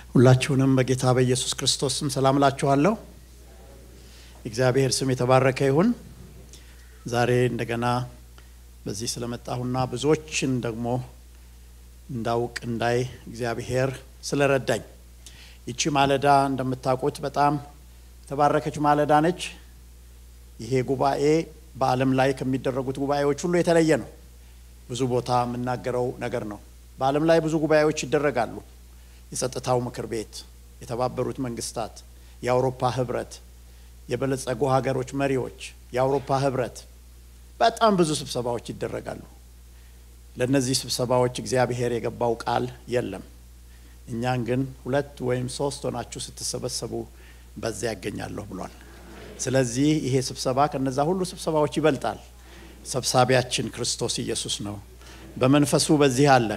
ሁላችሁንም በጌታ በኢየሱስ ክርስቶስ ስም ሰላም እላችኋለሁ። እግዚአብሔር ስም የተባረከ ይሁን። ዛሬ እንደገና በዚህ ስለመጣሁና ብዙዎችን ደግሞ እንዳውቅ እንዳይ እግዚአብሔር ስለረዳኝ ይቺ ማለዳ እንደምታውቁት በጣም የተባረከች ማለዳ ነች። ይሄ ጉባኤ በዓለም ላይ ከሚደረጉት ጉባኤዎች ሁሉ የተለየ ነው። ብዙ ቦታ የምናገረው ነገር ነው። በዓለም ላይ ብዙ ጉባኤዎች ይደረጋሉ። የጸጥታው ምክር ቤት፣ የተባበሩት መንግስታት፣ የአውሮፓ ህብረት፣ የበለጸጉ ሀገሮች መሪዎች፣ የአውሮፓ ህብረት፣ በጣም ብዙ ስብሰባዎች ይደረጋሉ። ለእነዚህ ስብሰባዎች እግዚአብሔር የገባው ቃል የለም። እኛን ግን ሁለት ወይም ሶስት ሆናችሁ ስትሰበሰቡ በዚያ ያገኛለሁ ብሏል። ስለዚህ ይሄ ስብሰባ ከነዛ ሁሉ ስብሰባዎች ይበልጣል። ሰብሳቢያችን ክርስቶስ ኢየሱስ ነው። በመንፈሱ በዚህ አለ።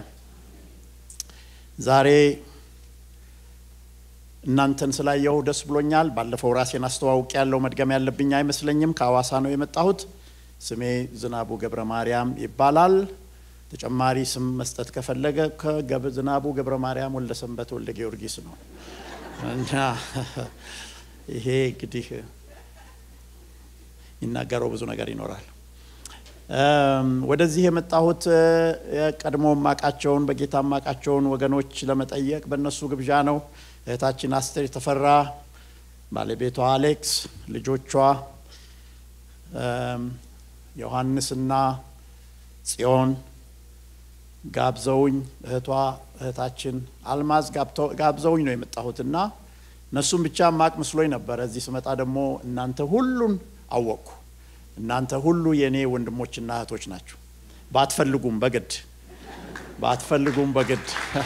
ዛሬ እናንተን ስላየሁ ደስ ብሎኛል። ባለፈው ራሴን አስተዋውቅ ያለው መድገም ያለብኝ አይመስለኝም። ከአዋሳ ነው የመጣሁት። ስሜ ዝናቡ ገብረ ማርያም ይባላል። ተጨማሪ ስም መስጠት ከፈለገ ዝናቡ ገብረ ማርያም ወልደ ሰንበት ወልደ ጊዮርጊስ ነው እና ይሄ እንግዲህ ይናገረው ብዙ ነገር ይኖራል። ወደዚህ የመጣሁት ቀድሞ ማቃቸውን በጌታ ማቃቸውን ወገኖች ለመጠየቅ በእነሱ ግብዣ ነው። እህታችን አስቴር የተፈራ፣ ባለቤቷ አሌክስ፣ ልጆቿ ዮሐንስና ጽዮን ጋብዘውኝ እህቷ እህታችን አልማዝ ጋብዘውኝ ነው የመጣሁትና እነሱም ብቻ ማቅ መስሎኝ ነበረ። እዚህ ስመጣ ደግሞ እናንተ ሁሉን አወቅኩ። እናንተ ሁሉ የእኔ ወንድሞችና እህቶች ናችሁ። ባትፈልጉም በግድ ባትፈልጉም በግድ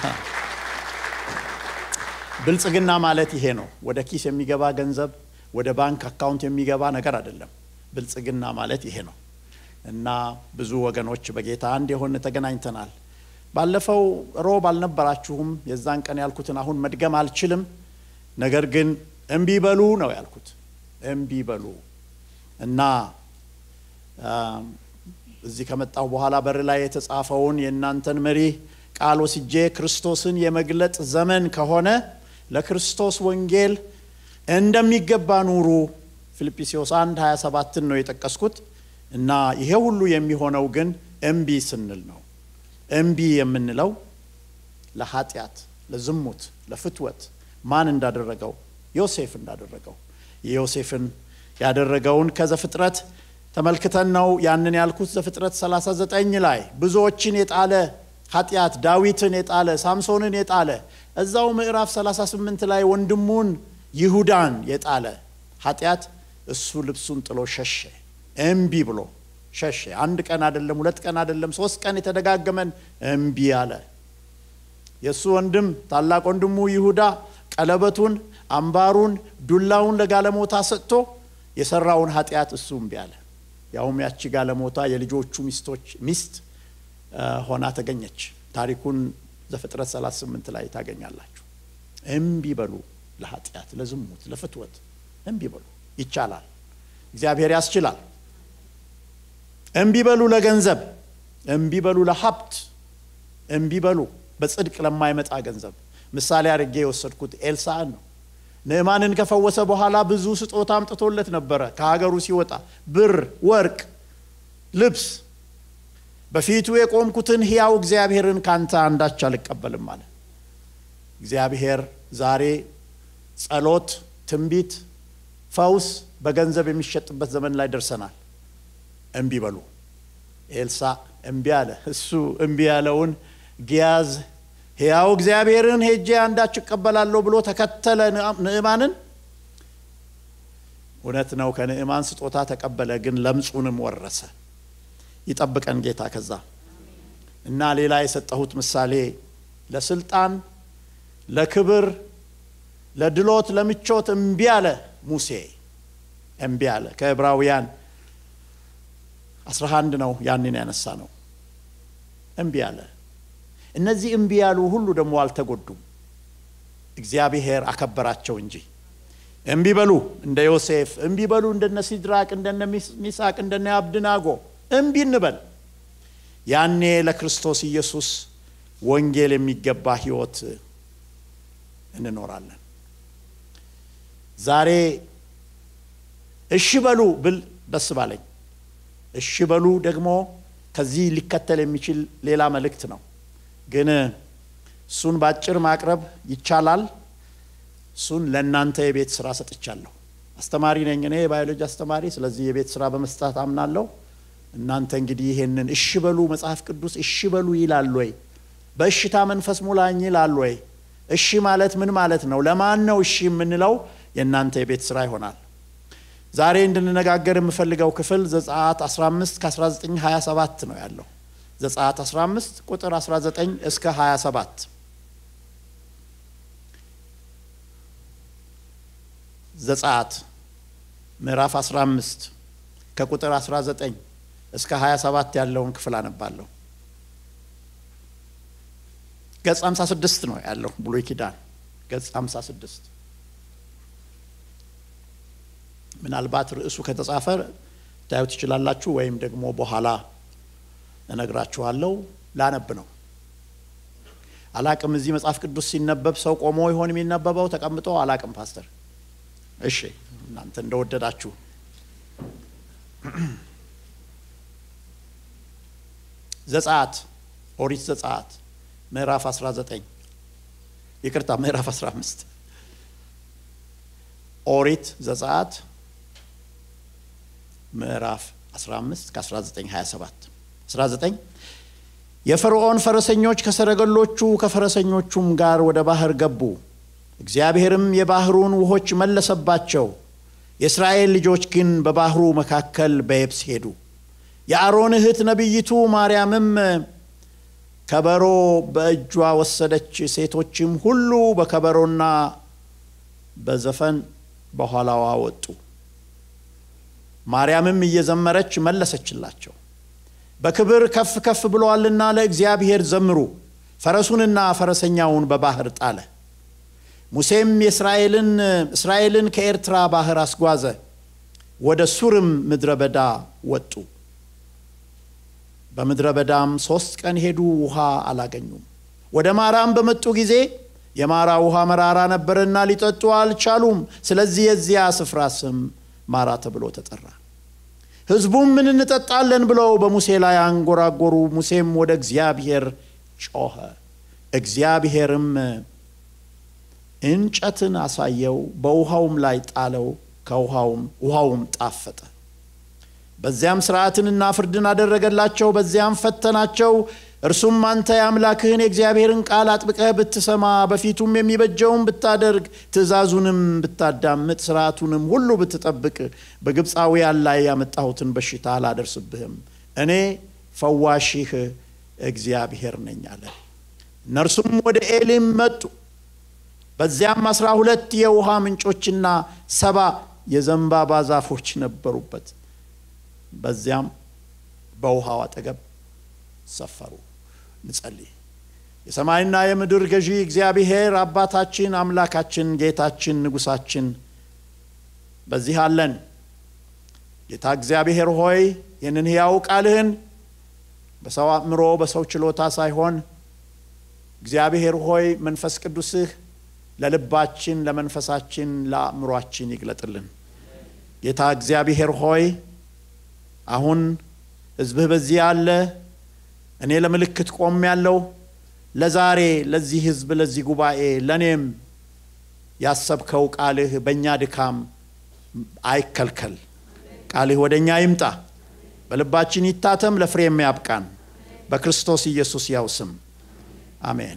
ብልጽግና ማለት ይሄ ነው። ወደ ኪስ የሚገባ ገንዘብ፣ ወደ ባንክ አካውንት የሚገባ ነገር አይደለም። ብልጽግና ማለት ይሄ ነው እና ብዙ ወገኖች በጌታ አንድ የሆነ ተገናኝተናል። ባለፈው ሮብ አልነበራችሁም። የዛን ቀን ያልኩትን አሁን መድገም አልችልም። ነገር ግን እምቢ በሉ ነው ያልኩት። እምቢ በሉ እና እዚህ ከመጣሁ በኋላ በር ላይ የተጻፈውን የእናንተን መሪ ቃል ወስጄ ክርስቶስን የመግለጥ ዘመን ከሆነ ለክርስቶስ ወንጌል እንደሚገባ ኑሩ። ፊልጵስዩስ 1 27ን ነው የጠቀስኩት እና ይሄ ሁሉ የሚሆነው ግን እምቢ ስንል ነው። እምቢ የምንለው ለኃጢአት፣ ለዝሙት፣ ለፍትወት ማን እንዳደረገው ዮሴፍ እንዳደረገው የዮሴፍን ያደረገውን ከዘፍጥረት ተመልክተን ነው ያንን ያልኩት። ዘፍጥረት 39 ላይ ብዙዎችን የጣለ ኃጢአት ዳዊትን የጣለ ሳምሶንን የጣለ እዛው ምዕራፍ 38 ላይ ወንድሙን ይሁዳን የጣለ ኃጢአት እሱ ልብሱን ጥሎ ሸሸ። እምቢ ብሎ ሸሸ። አንድ ቀን አይደለም፣ ሁለት ቀን አይደለም፣ ሶስት ቀን የተደጋገመን እምቢ አለ። የእሱ ወንድም ታላቅ ወንድሙ ይሁዳ ቀለበቱን፣ አምባሩን፣ ዱላውን ለጋለሞታ ሰጥቶ የሰራውን ኃጢአት እሱ እምቢ አለ። ያውም ያቺ ጋለሞታ የልጆቹ ሚስቶች ሚስት ሆና ተገኘች። ታሪኩን ዘፍጥረት 38 ላይ ታገኛላችሁ። እምቢ በሉ ለኃጢአት፣ ለዝሙት፣ ለፍትወት እምቢ በሉ። ይቻላል። እግዚአብሔር ያስችላል። እምቢ በሉ ለገንዘብ፣ እምቢ በሉ ለሀብት፣ እምቢ በሉ በጽድቅ ለማይመጣ ገንዘብ። ምሳሌ አድርጌ የወሰድኩት ኤልሳዕን ነው። ንዕማንን ከፈወሰ በኋላ ብዙ ስጦታ አምጥቶለት ነበረ። ከሀገሩ ሲወጣ ብር፣ ወርቅ፣ ልብስ። በፊቱ የቆምኩትን ሕያው እግዚአብሔርን ካንተ አንዳች አልቀበልም አለ። እግዚአብሔር ዛሬ ጸሎት፣ ትንቢት፣ ፈውስ በገንዘብ የሚሸጥበት ዘመን ላይ ደርሰናል። እምቢ በሉ። ኤልሳዕ እምቢ አለ። እሱ እምቢ ያለውን ጊያዝ ሕያው እግዚአብሔርን ሄጄ አንዳች እቀበላለሁ ብሎ ተከተለ ንዕማንን። እውነት ነው፣ ከንዕማን ስጦታ ተቀበለ፣ ግን ለምጹንም ወረሰ። ይጠብቀን ጌታ። ከዛ እና ሌላ የሰጠሁት ምሳሌ ለስልጣን፣ ለክብር፣ ለድሎት፣ ለምቾት እምቢ አለ ሙሴ። እምቢ አለ። ከዕብራውያን 11 ነው ያንን ያነሳ ነው። እምቢ አለ። እነዚህ እምቢ ያሉ ሁሉ ደግሞ አልተጎዱም። እግዚአብሔር አከበራቸው እንጂ። እምቢ በሉ እንደ ዮሴፍ፣ እምቢ በሉ እንደነ ሲድራቅ፣ እንደነ ሚሳቅ፣ እንደነ አብድናጎ እምቢ እንበል። ያኔ ለክርስቶስ ኢየሱስ ወንጌል የሚገባ ሕይወት እንኖራለን። ዛሬ እሺ በሉ ብል ደስ ባለኝ። እሺ በሉ ደግሞ ከዚህ ሊከተል የሚችል ሌላ መልእክት ነው። ግን እሱን ባጭር ማቅረብ ይቻላል። እሱን ለእናንተ የቤት ስራ ሰጥቻለሁ። አስተማሪ ነኝ እኔ የባዮሎጂ አስተማሪ። ስለዚህ የቤት ስራ በመስጠት አምናለሁ። እናንተ እንግዲህ ይሄንን እሺ በሉ መጽሐፍ ቅዱስ እሺ በሉ ይላል ወይ? በእሽታ መንፈስ ሙላኝ ይላል ወይ? እሺ ማለት ምን ማለት ነው? ለማን ነው እሺ የምንለው? የእናንተ የቤት ስራ ይሆናል። ዛሬ እንድንነጋገር የምፈልገው ክፍል ዘጸአት 15 ከ19 27 ነው ያለው። ዘጸአት 15 ቁጥር 19 እስከ 27 ዘጸአት ምዕራፍ 15 ከቁጥር 19 እስከ 27 ያለውን ክፍል አነባለሁ። ገጽ 56 ነው ያለው ብሉይ ኪዳን ገጽ 56 ምናልባት ርዕሱ ከተጻፈ ታዩ ትችላላችሁ፣ ወይም ደግሞ በኋላ እነግራችኋለሁ። ላነብ ነው። አላቅም። እዚህ መጽሐፍ ቅዱስ ሲነበብ ሰው ቆሞ ይሆን የሚነበበው ተቀምጦ? አላቅም ፓስተር። እሺ እናንተ እንደወደዳችሁ። ዘጸአት ኦሪት ዘጸአት ምዕራፍ 19 ይቅርታ፣ ምዕራፍ 15 ኦሪት ዘጸአት ምዕራፍ 15 ከ1927 19 የፈርዖን ፈረሰኞች ከሰረገሎቹ ከፈረሰኞቹም ጋር ወደ ባህር ገቡ። እግዚአብሔርም የባህሩን ውሆች መለሰባቸው። የእስራኤል ልጆች ግን በባህሩ መካከል በየብስ ሄዱ። የአሮን እህት ነቢይቱ ማርያምም ከበሮ በእጇ ወሰደች። ሴቶችም ሁሉ በከበሮና በዘፈን በኋላዋ ወጡ። ማርያምም እየዘመረች መለሰችላቸው፣ በክብር ከፍ ከፍ ብሎአልና ለእግዚአብሔር ዘምሩ። ፈረሱንና ፈረሰኛውን በባህር ጣለ። ሙሴም የእስራኤልን እስራኤልን ከኤርትራ ባህር አስጓዘ፣ ወደ ሱርም ምድረ በዳ ወጡ። በምድረ በዳም ሦስት ቀን ሄዱ፣ ውሃ አላገኙም። ወደ ማራም በመጡ ጊዜ የማራ ውሃ መራራ ነበርና ሊጠጡ አልቻሉም። ስለዚህ የዚያ ስፍራ ስም ማራ ተብሎ ተጠራ። ሕዝቡም ምን እንጠጣለን ብለው በሙሴ ላይ አንጎራጎሩ። ሙሴም ወደ እግዚአብሔር ጮኸ። እግዚአብሔርም እንጨትን አሳየው፣ በውሃውም ላይ ጣለው። ከውሃውም ውሃውም ጣፈጠ። በዚያም ሥርዓትንና ፍርድን አደረገላቸው። በዚያም ፈተናቸው። እርሱም አንተ የአምላክህን የእግዚአብሔርን ቃል አጥብቀህ ብትሰማ በፊቱም የሚበጀውን ብታደርግ ትእዛዙንም ብታዳምጥ ሥርዓቱንም ሁሉ ብትጠብቅ በግብፃውያን ላይ ያመጣሁትን በሽታ አላደርስብህም። እኔ ፈዋሽህ እግዚአብሔር ነኝ አለ። እነርሱም ወደ ኤሊም መጡ። በዚያም አስራ ሁለት የውሃ ምንጮችና ሰባ የዘንባባ ዛፎች ነበሩበት። በዚያም በውሃው አጠገብ ሰፈሩ። እንጸልይ። የሰማይና የምድር ገዢ እግዚአብሔር አባታችን፣ አምላካችን፣ ጌታችን፣ ንጉሳችን በዚህ አለን። ጌታ እግዚአብሔር ሆይ ይህንን ሕያው ቃልህን በሰው አእምሮ በሰው ችሎታ ሳይሆን እግዚአብሔር ሆይ መንፈስ ቅዱስህ ለልባችን፣ ለመንፈሳችን፣ ለአእምሯችን ይግለጥልን። ጌታ እግዚአብሔር ሆይ አሁን ሕዝብህ በዚህ አለ። እኔ ለምልክት ቆም ያለው ለዛሬ ለዚህ ሕዝብ ለዚህ ጉባኤ ለእኔም ያሰብከው ቃልህ በእኛ ድካም አይከልከል። ቃልህ ወደ እኛ ይምጣ፣ በልባችን ይታተም፣ ለፍሬም ያብቃን። በክርስቶስ ኢየሱስ ያው ስም አሜን።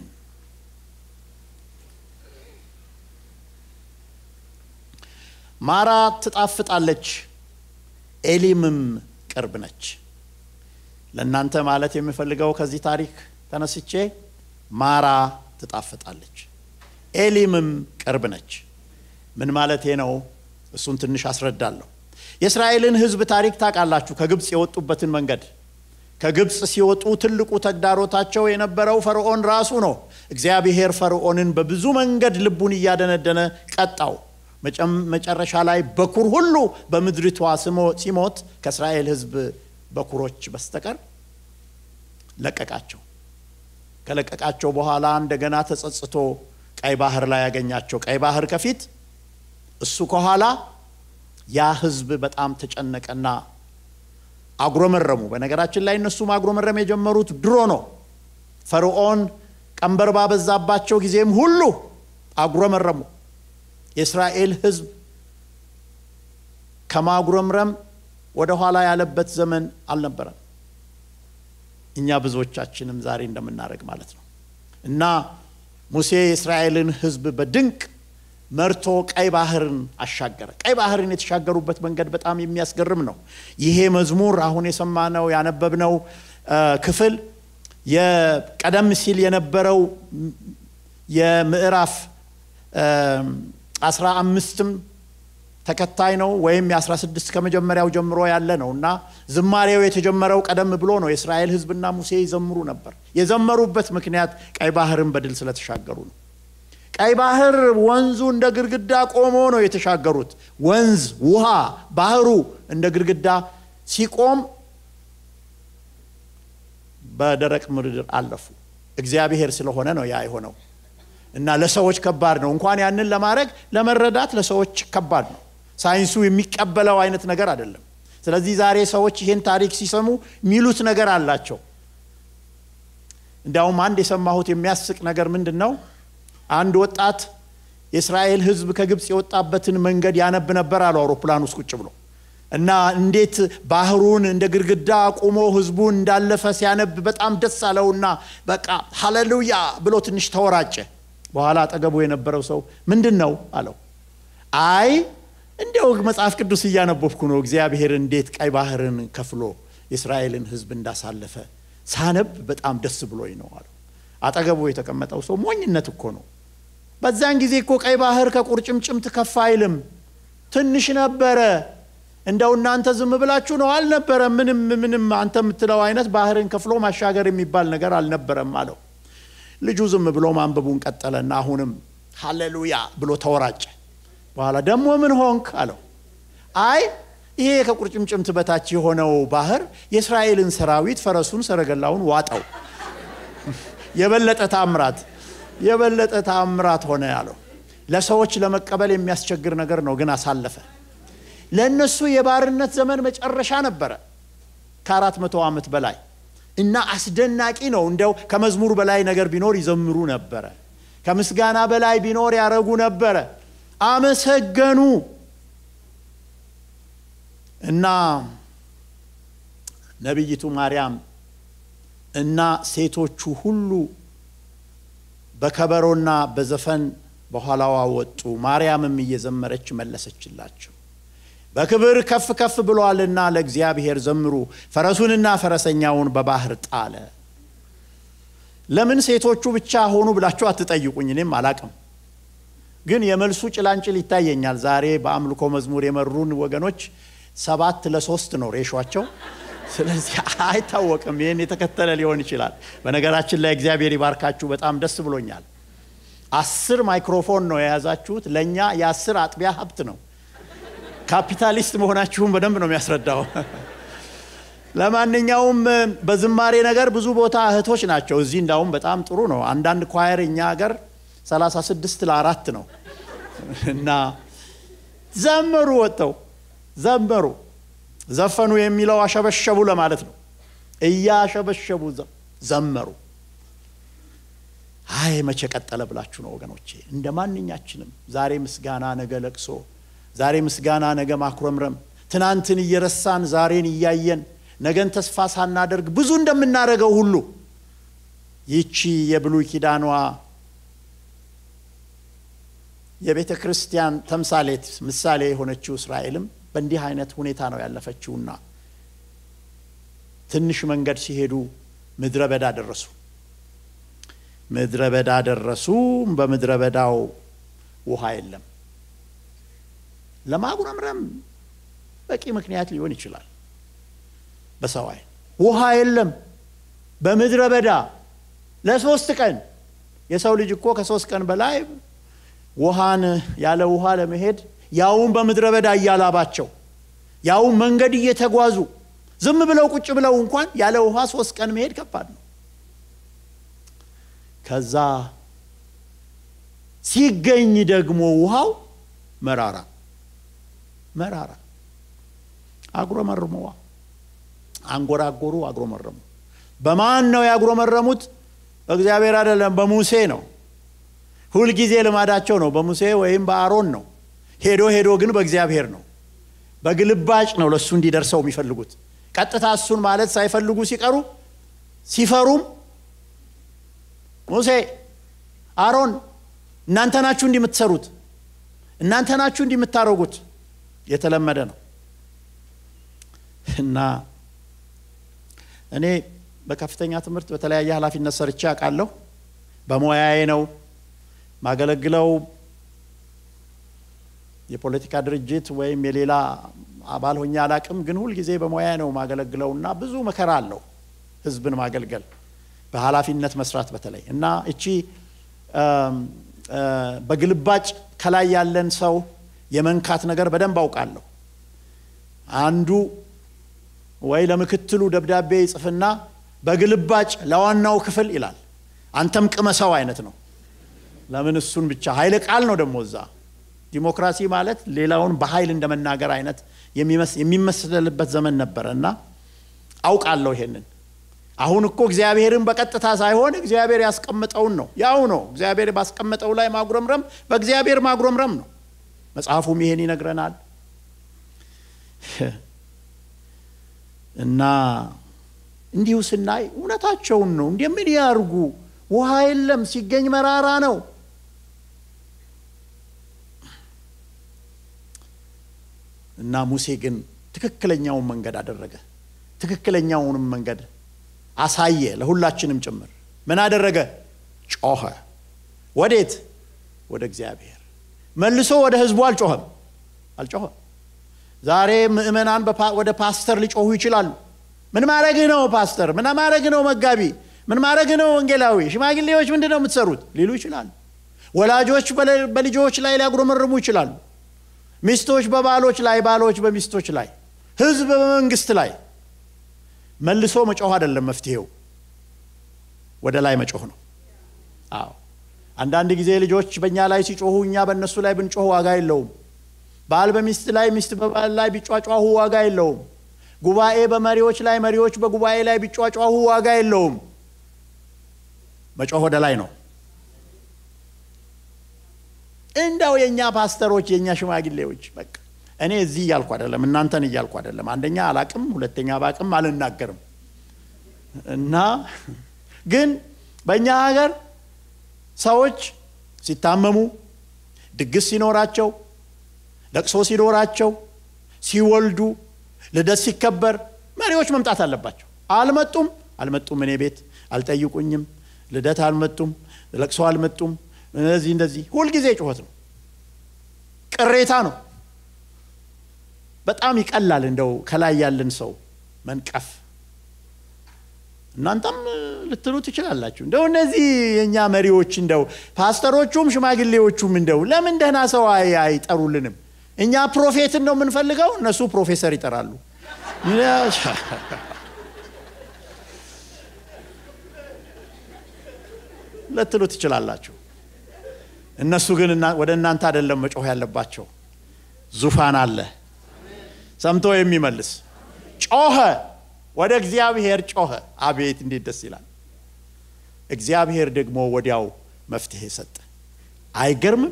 ማራ ትጣፍጣለች፣ ኤሊምም ቅርብ ነች። ለእናንተ ማለት የምፈልገው ከዚህ ታሪክ ተነስቼ ማራ ትጣፍጣለች፣ ኤሊምም ቅርብ ነች። ምን ማለቴ ነው? እሱን ትንሽ አስረዳለሁ። የእስራኤልን ሕዝብ ታሪክ ታውቃላችሁ። ከግብፅ የወጡበትን መንገድ ከግብፅ ሲወጡ ትልቁ ተግዳሮታቸው የነበረው ፈርዖን ራሱ ነው። እግዚአብሔር ፈርዖንን በብዙ መንገድ ልቡን እያደነደነ ቀጣው። መጨረሻ ላይ በኩር ሁሉ በምድሪቷ ሲሞት ከእስራኤል ሕዝብ በኩሮች በስተቀር ለቀቃቸው። ከለቀቃቸው በኋላ እንደገና ተጸጽቶ ቀይ ባህር ላይ ያገኛቸው። ቀይ ባህር ከፊት እሱ ከኋላ። ያ ህዝብ በጣም ተጨነቀና አጉረመረሙ። በነገራችን ላይ እነሱ ማጉረመረም የጀመሩት ድሮ ነው። ፈርዖን ቀንበር ባበዛባቸው ጊዜም ሁሉ አጉረመረሙ። የእስራኤል ህዝብ ከማጉረምረም ወደ ኋላ ያለበት ዘመን አልነበረም። እኛ ብዙዎቻችንም ዛሬ እንደምናደርግ ማለት ነው። እና ሙሴ የእስራኤልን ህዝብ በድንቅ መርቶ ቀይ ባህርን አሻገረ። ቀይ ባህርን የተሻገሩበት መንገድ በጣም የሚያስገርም ነው። ይሄ መዝሙር አሁን የሰማነው ያነበብነው ክፍል የቀደም ሲል የነበረው የምዕራፍ አስራ አምስትም ተከታይ ነው ወይም የአስራ ስድስት ከመጀመሪያው ጀምሮ ያለ ነው እና ዝማሬው የተጀመረው ቀደም ብሎ ነው። የእስራኤል ህዝብና ሙሴ ይዘምሩ ነበር። የዘመሩበት ምክንያት ቀይ ባህርን በድል ስለተሻገሩ ነው። ቀይ ባህር ወንዙ እንደ ግድግዳ ቆሞ ነው የተሻገሩት። ወንዝ ውሃ፣ ባህሩ እንደ ግድግዳ ሲቆም በደረቅ ምድር አለፉ። እግዚአብሔር ስለሆነ ነው ያ የሆነው እና ለሰዎች ከባድ ነው። እንኳን ያንን ለማድረግ ለመረዳት ለሰዎች ከባድ ነው። ሳይንሱ የሚቀበለው አይነት ነገር አይደለም። ስለዚህ ዛሬ ሰዎች ይህን ታሪክ ሲሰሙ የሚሉት ነገር አላቸው። እንዲያውም አንድ የሰማሁት የሚያስቅ ነገር ምንድን ነው? አንድ ወጣት የእስራኤል ህዝብ ከግብፅ የወጣበትን መንገድ ያነብ ነበር አሉ አውሮፕላን ውስጥ ቁጭ ብሎ እና እንዴት ባህሩን እንደ ግድግዳ ቁሞ ህዝቡን እንዳለፈ ሲያነብ በጣም ደስ አለውና በቃ ሀሌሉያ ብሎ ትንሽ ተወራጨ። በኋላ አጠገቡ የነበረው ሰው ምንድን ነው አለው። አይ እንዲያው መጽሐፍ ቅዱስ እያነበብኩ ነው፣ እግዚአብሔር እንዴት ቀይ ባህርን ከፍሎ የእስራኤልን ህዝብ እንዳሳለፈ ሳነብ በጣም ደስ ብሎኝ ነው አለው። አጠገቡ የተቀመጠው ሰው ሞኝነት እኮ ነው። በዛን ጊዜ እኮ ቀይ ባህር ከቁርጭምጭምት ከፍ አይልም፣ ትንሽ ነበረ። እንደው እናንተ ዝም ብላችሁ ነው አልነበረም። ምንም ምንም አንተ የምትለው አይነት ባህርን ከፍሎ ማሻገር የሚባል ነገር አልነበረም አለው። ልጁ ዝም ብሎ ማንበቡን ቀጠለና አሁንም ሃሌሉያ ብሎ ተወራጨ። በኋላ ደግሞ ምን ሆንክ አለው። አይ ይሄ ከቁርጭምጭምት በታች የሆነው ባህር የእስራኤልን ሰራዊት ፈረሱን፣ ሰረገላውን ዋጠው። የበለጠ ታምራት የበለጠ ታምራት ሆነ አለው። ለሰዎች ለመቀበል የሚያስቸግር ነገር ነው፣ ግን አሳለፈ። ለእነሱ የባርነት ዘመን መጨረሻ ነበረ ከአራት መቶ ዓመት በላይ እና አስደናቂ ነው። እንደው ከመዝሙር በላይ ነገር ቢኖር ይዘምሩ ነበረ። ከምስጋና በላይ ቢኖር ያረጉ ነበረ። አመሰገኑ እና ነቢይቱ ማርያም እና ሴቶቹ ሁሉ በከበሮና በዘፈን በኋላዋ ወጡ። ማርያምም እየዘመረች መለሰችላቸው፣ በክብር ከፍ ከፍ ብሏልና ለእግዚአብሔር ዘምሩ፣ ፈረሱንና ፈረሰኛውን በባህር ጣለ። ለምን ሴቶቹ ብቻ ሆኑ ብላችሁ አትጠይቁኝ፣ እኔም አላቅም። ግን የመልሱ ጭላንጭል ይታየኛል። ዛሬ በአምልኮ መዝሙር የመሩን ወገኖች ሰባት ለሶስት ነው ሬሿቸው። ስለዚህ አይታወቅም። ይህን የተከተለ ሊሆን ይችላል። በነገራችን ላይ እግዚአብሔር ይባርካችሁ፣ በጣም ደስ ብሎኛል። አስር ማይክሮፎን ነው የያዛችሁት። ለእኛ የአስር አጥቢያ ሀብት ነው። ካፒታሊስት መሆናችሁን በደንብ ነው የሚያስረዳው። ለማንኛውም በዝማሬ ነገር ብዙ ቦታ እህቶች ናቸው። እዚህ እንዳውም በጣም ጥሩ ነው። አንዳንድ ኳየር እኛ ሀገር 36 ለአራት ነው እና ዘመሩ፣ ወጥተው ዘመሩ። ዘፈኑ የሚለው አሸበሸቡ ለማለት ነው። እያሸበሸቡ ዘመሩ። አይ መቼ ቀጠለ ብላችሁ ነው ወገኖቼ። እንደ ማንኛችንም ዛሬ ምስጋና፣ ነገ ለቅሶ፣ ዛሬ ምስጋና፣ ነገ ማኩረምረም፣ ትናንትን እየረሳን ዛሬን እያየን ነገን ተስፋ ሳናደርግ ብዙ እንደምናደርገው ሁሉ ይቺ የብሉይ ኪዳኗ የቤተ ክርስቲያን ተምሳሌት ምሳሌ የሆነችው እስራኤልም በእንዲህ አይነት ሁኔታ ነው ያለፈችውና ትንሽ መንገድ ሲሄዱ ምድረ በዳ ደረሱ። ምድረ በዳ ደረሱ። በምድረ በዳው ውሃ የለም። ለማጉረምረም በቂ ምክንያት ሊሆን ይችላል። በሰው ዓይን ውሃ የለም በምድረ በዳ ለሶስት ቀን። የሰው ልጅ እኮ ከሶስት ቀን በላይ ውሃን ያለ ውሃ ለመሄድ ያውም በምድረ በዳ እያላባቸው ያውም መንገድ እየተጓዙ ዝም ብለው ቁጭ ብለው እንኳን ያለ ውሃ ሶስት ቀን መሄድ ከባድ ነው። ከዛ ሲገኝ ደግሞ ውሃው መራራ መራራ አጉረመርመዋ አንጎራጎሩ አጉረመረሙ በማን ነው ያጉረመረሙት በእግዚአብሔር አይደለም በሙሴ ነው ሁልጊዜ ልማዳቸው ነው በሙሴ ወይም በአሮን ነው ሄዶ ሄዶ ግን በእግዚአብሔር ነው በግልባጭ ነው ለእሱ እንዲደርሰው የሚፈልጉት ቀጥታ እሱን ማለት ሳይፈልጉ ሲቀሩ ሲፈሩም ሙሴ አሮን እናንተ ናችሁ እንዲህ የምትሰሩት እናንተ ናችሁ እንዲህ የምታደርጉት የተለመደ ነው እና እኔ በከፍተኛ ትምህርት በተለያየ ኃላፊነት ሰርቼ አውቃለሁ በሙያዬ ነው ማገለግለው የፖለቲካ ድርጅት ወይም የሌላ አባል ሆኜ አላቅም ግን ሁልጊዜ በሙያ ነው ማገለግለው እና ብዙ መከራ አለው ህዝብን ማገልገል በኃላፊነት መስራት በተለይ እና እቺ በግልባጭ ከላይ ያለን ሰው የመንካት ነገር በደንብ አውቃለሁ አንዱ ወይ ለምክትሉ ደብዳቤ ይጽፍና በግልባጭ ለዋናው ክፍል ይላል አንተም ቅመሰው አይነት ነው ለምን እሱን ብቻ ኃይለ ቃል ነው ደግሞ እዛ ዲሞክራሲ ማለት ሌላውን በኃይል እንደመናገር አይነት የሚመስልበት ዘመን ነበረ እና አውቃለሁ ይሄንን አሁን እኮ እግዚአብሔርን በቀጥታ ሳይሆን እግዚአብሔር ያስቀምጠውን ነው ያው ነው እግዚአብሔር ባስቀመጠው ላይ ማጉረምረም በእግዚአብሔር ማጉረምረም ነው መጽሐፉም ይሄን ይነግረናል እና እንዲሁ ስናይ እውነታቸውን ነው እንደምን ያርጉ ውሃ የለም ሲገኝ መራራ ነው እና ሙሴ ግን ትክክለኛውን መንገድ አደረገ ትክክለኛውንም መንገድ አሳየ ለሁላችንም ጭምር ምን አደረገ ጮኸ ወዴት ወደ እግዚአብሔር መልሶ ወደ ህዝቡ አልጮኸም አልጮኸም ዛሬ ምእመናን ወደ ፓስተር ሊጮሁ ይችላሉ ምን ማድረግ ነው ፓስተር ምን ማድረግ ነው መጋቢ ምን ማድረግ ነው ወንጌላዊ ሽማግሌዎች ምንድን ነው የምትሰሩት ሊሉ ይችላሉ ወላጆች በልጆች ላይ ሊያጉረመርሙ ይችላሉ ሚስቶች በባሎች ላይ ባሎች በሚስቶች ላይ ህዝብ በመንግስት ላይ መልሶ መጮህ አይደለም መፍትሄው ወደ ላይ መጮህ ነው አዎ አንዳንድ ጊዜ ልጆች በእኛ ላይ ሲጮሁ እኛ በእነሱ ላይ ብንጮህ ዋጋ የለውም ባል በሚስት ላይ ሚስት በባል ላይ ቢጫጫሁ ዋጋ የለውም ጉባኤ በመሪዎች ላይ መሪዎች በጉባኤ ላይ ቢጫጫሁ ዋጋ የለውም መጮህ ወደ ላይ ነው እንደው የእኛ ፓስተሮች የእኛ ሽማግሌዎች በቃ እኔ እዚህ እያልኩ አይደለም እናንተን እያልኩ አይደለም አንደኛ አላቅም ሁለተኛ ባቅም አልናገርም እና ግን በእኛ ሀገር ሰዎች ሲታመሙ ድግስ ሲኖራቸው ለቅሶ ሲኖራቸው ሲወልዱ ልደት ሲከበር መሪዎች መምጣት አለባቸው አልመጡም አልመጡም እኔ ቤት አልጠይቁኝም ልደት አልመጡም ለቅሶ አልመጡም እነዚህ እንደዚህ ሁልጊዜ ጩኸት ነው ቅሬታ ነው በጣም ይቀላል እንደው ከላይ ያለን ሰው መንቀፍ እናንተም ልትሉ ትችላላችሁ እንደው እነዚህ የእኛ መሪዎች እንደው ፓስተሮቹም ሽማግሌዎቹም እንደው ለምን ደህና ሰው አይጠሩልንም እኛ ፕሮፌትን ነው የምንፈልገው እነሱ ፕሮፌሰር ይጠራሉ ልትሉ ትችላላችሁ እነሱ ግን ወደ እናንተ አይደለም መጮህ ያለባቸው ዙፋን አለ ሰምቶ የሚመልስ ጮኸ ወደ እግዚአብሔር ጮኸ አቤት እንዴት ደስ ይላል እግዚአብሔር ደግሞ ወዲያው መፍትሄ ሰጠ አይገርምም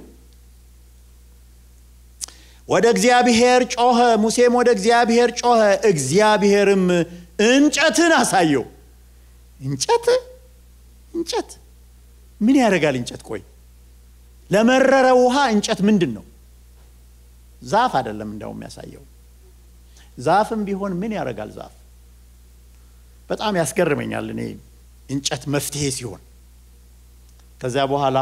ወደ እግዚአብሔር ጮኸ ሙሴም ወደ እግዚአብሔር ጮኸ እግዚአብሔርም እንጨትን አሳየው እንጨት እንጨት ምን ያደርጋል እንጨት ቆይ ለመረረ ውሃ እንጨት ምንድን ነው ዛፍ አይደለም እንደው የሚያሳየው ዛፍም ቢሆን ምን ያደርጋል ዛፍ በጣም ያስገርመኛል እኔ እንጨት መፍትሄ ሲሆን ከዚያ በኋላ